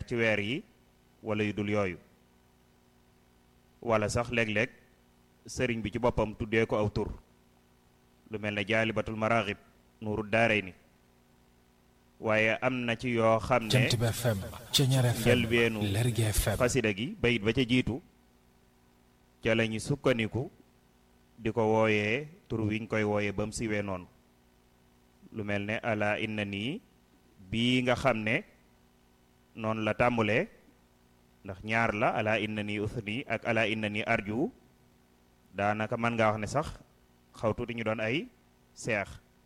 ci weer yi wala yu dul yooyu wala sax léeg-léeg sëriñ bi ci boppam tuddee ko aw tur lu mel ne jaalibatul maraaxib nuuru daaray ni waaye am na ci yoo xam ne Jant bi FM Ceñeer FM njëlbeenu Lergui FM xasida gi bayit ba ca jiitu ca la ñu sukkandiku di ko wooyee tur wiñ koy wooyee ba mu siwee noonu lu mel ne ala inna nii bii nga xam ne noonu la tàmbulee ndax ñaar la ala inna nii usni ak ala inna nii arju daanaka mën ngaa wax ne sax xaw tuuti ñu doon ay seex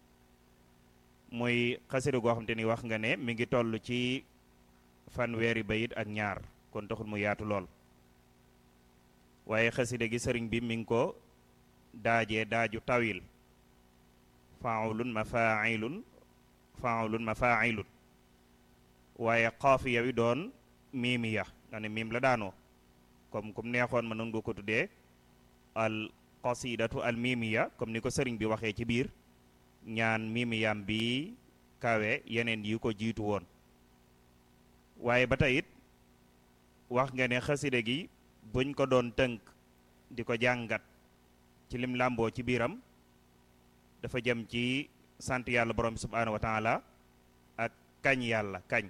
muy xasida goo xam te ni wax nga ne mi ngi toll ci fanweeri bayit ak ñaar kon taxul mu yaatu lool waaye xasida gi sëriñ bi mi ngi ko daajee daaju tawil faulun mafailun faulun mafailun waaye xaafiya wi doon miimiya nga ne miim la daanoo comme comme neexoon ma noonu nga ko tuddee al qasidatu al miimiya comme ni ko sëriñ bi waxee ci biir ñaan miimiyam bi kawe yeneen yi ko jiitu woon waaye ba tey it wax nga ne xasida gi buñ ko doon tënk di ko jàngat ci lim làmboo ci biiram dafa jëm ci sant yàlla borom bi subhaanahu wa taala ak kañ yàlla kañ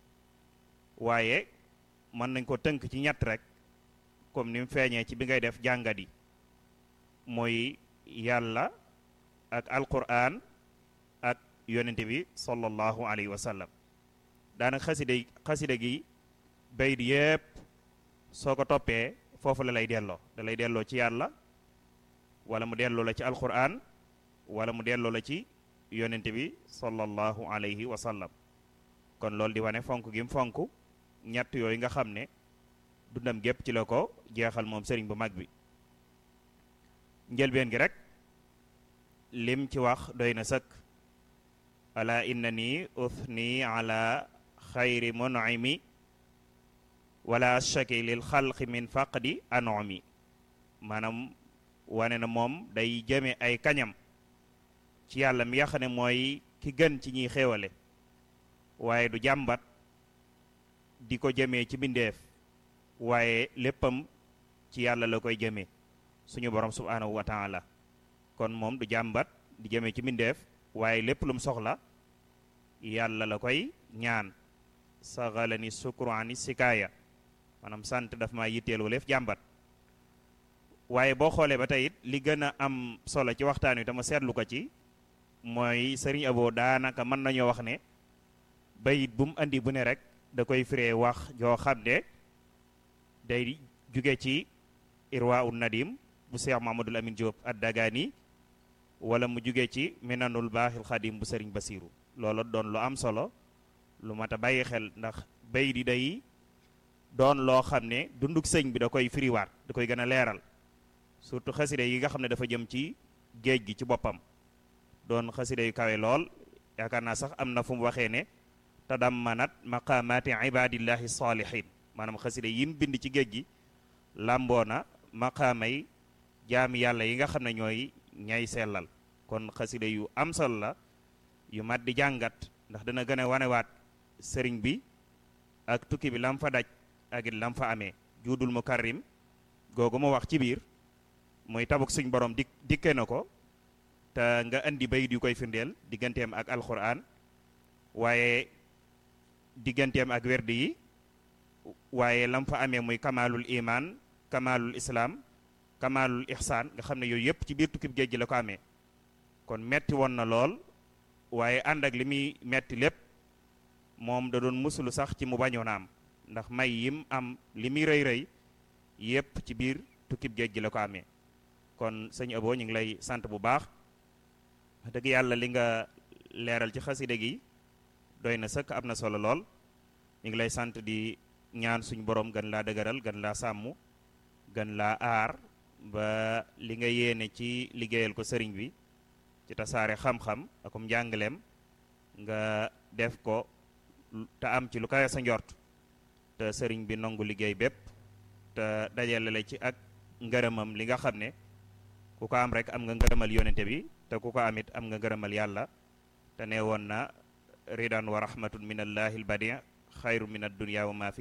waaye mën nañ ko tënk ci ñett rek comme ni mu feeñee ci bi ngay def jàngat yi mooy yàlla ak alquran ak yonente bi sallallahu alayhi wa sallam daanaka xasida xasida gi bayit yépp soo ko toppee foofu la lay delloo da lay delloo ci yàlla wala mu delloo la ci alquran wala mu delloo la ci yonente bi sallallahu alayhi wa sallam kon loolu di wane fonk gi mu fonk ñett yooyu nga xam ne dundam gépp ci la ko jeexal moom sëriñ bu mag bi njëlbeen gi rek lim ci wax doy na sëkk ala inna ni uthni ala xayri mun'imi wala ashaki lil xalqi min faqdi anomi maanaam wane na moom day jëme ay kañam ci yàlla mi nga xam ne mooy ki gën ci ñiy xéewale waaye du jàmbat di ko jëmee ci bindeef waaye léppam ci yàlla la koy jëmee suñu borom subhanahu wa taala kon moom du jàmbat di jëmee ci mbindeef waaye lépp lum soxla yàlla la koy ñaan saxala ni sukuraani sikaaya maanaam sant daf ma yitteel waleef jàmbat waaye boo xoolee ba tey it li gën a am solo ci waxtaan wi tama seetlu ko ci mooy sëriñ Abo daanaka mën nañoo wax ne bayit bu mu andi bu ne rek da koy firee wax joo xam ne day jóge ci irwa un nadim bu Cheikh Mamadul Amin Diop ad-Dagani wala mu jóge ci minanul baaxil xadim bu sëriñ Basiru loolu doon lu am solo lu mat a bàyyi xel ndax bayit yi day doon loo xam ne dunduk sëñ bi da koy firiwaat da koy gën a leeral surtout xaside yi nga xam ne dafa jëm ci géej gi ci boppam doon xaside yu kawe lool yaakaar naa sax am na fu mu waxee ne tadammanat maqaamaati ibadillahi salihin maanaam xaside yim bind ci géej gi làmboo na maqaamay jaami yàlla yi nga xam ne ñooy ñay sellal kon xaside yu am solo la yu mat di jàngat ndax dana gën a wanewaat sëriñ bi ak tukki bi lam fa daj ak it lam fa amee juudul mukarrim googu mu wax ci biir muy tabuk suñ borom dik dikke na ko te nga indi bayit yu koy firndeel digganteem ak alquran waaye digganteem ak werdi yi waaye lam fa amee muy kamalul iman kamalul islam kamalul ihsaan nga xam ne yooyu yëpp ci biir tukkib géej gi la ko amee kon metti woon na lool waaye ànd ak li muy metti lépp moom da doon musulu sax ci mu bañoon a am ndax may yim am li muy rëy rëy yëpp ci biir tukkib géej gi la ko amee kon sëñ Abo ñu ngi lay sant bu baax wax dëgg yàlla li nga leeral ci xaside gi doy na sëkk am na solo lool ñu ngi lay sant di ñaan suñu borom gën laa dëgëral gën laa sàmm gën laa aar ba li nga yéene ci liggéeyal ko sëriñ bi ci tasaare xam-xam akum njàngaleem nga def ko te am ci lu kawe sa njort te sëriñ bi nangu liggéey bépp te dajale la ci ak ngërëmam li nga xam ne ku ko am rek am nga ngërëmal yonente bi te ku ko amit am nga ngërëmal yàlla te ne woon na ridan wa rahmatun min allahi albadi xayru min addunia wa ma fi